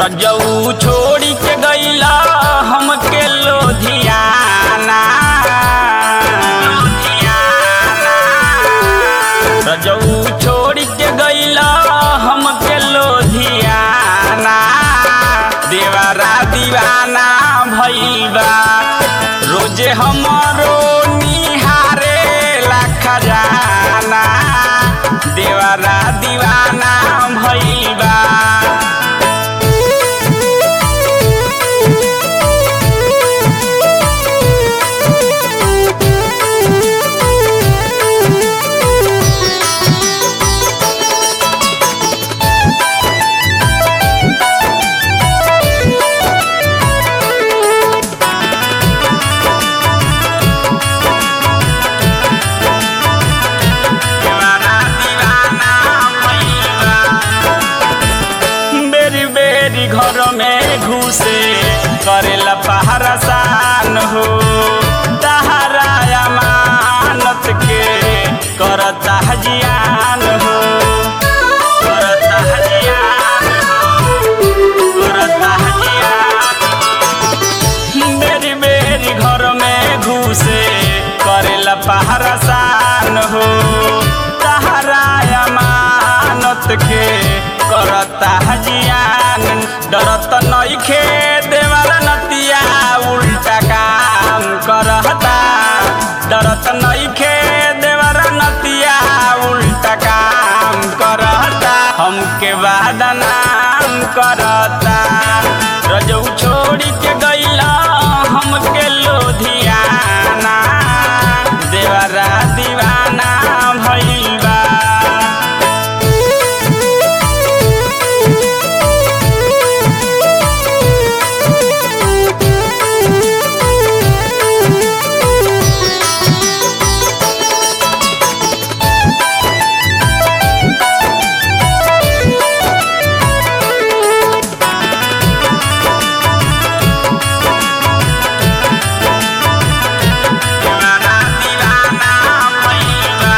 रजऊ छोड़ी के गईला हमके लोधियाना रजऊ छोड़ी के गईला हमके लोधियाना देवारा दीवाना भईबा रोजे हमरो निहारे ला खजाना देवारा दीवाना भईबा दीवाना दीवाना भईबा बेरी बेरी घर में घुसे करेला पहरा सान हो तहरा अमानत के करता हजियान हो करता हजियान हो करता हजियान मेरी मेरी घर में घुसे करेला पहरा सान हो तहरा अमानत के करता हजियान डरत नइखे देवाला नतिया उल्टा काम करता डरत नइखे देवाला नतिया उल्टा काम करता हमके बादनाम करता रजऊ छोड़ी के गईला हमके लोधियाना देवरा दीवाना भईबा दीवाना दीवाना भईबा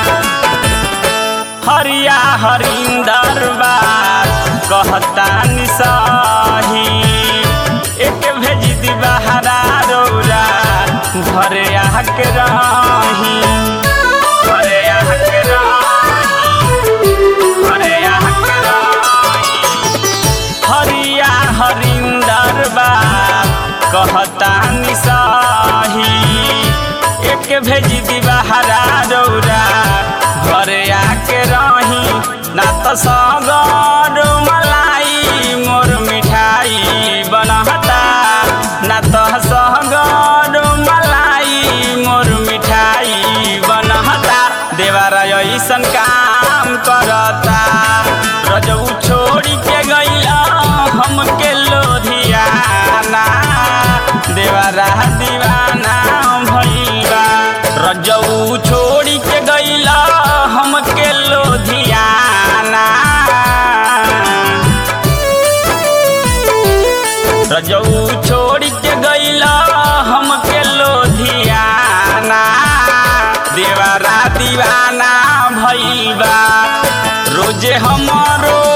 हरिया हरिंदर बात कहता निसाही एक भेज दी बहरा रौरा घरे आके रही घरे आके रही घरे आके रही हरिया हरिंदर बात कहता निसाही एक भेज दी बहरा रौरा घरे आके रही ना तो सगर मलाई मोर मिठाई बनहता ना तो सगर मलाई मोर मिठाई बनहता देवारा ऐसन काम करता रजऊ छोड़ी के गईला हमके लोधियाना देवारा दीवाना भईबा रजऊ छोड़ी के गईला हमके लोधियाना रजऊ छोड़ी के गईला हमके लोधियाना देवारा दीवाना भईबा रोजे हमरो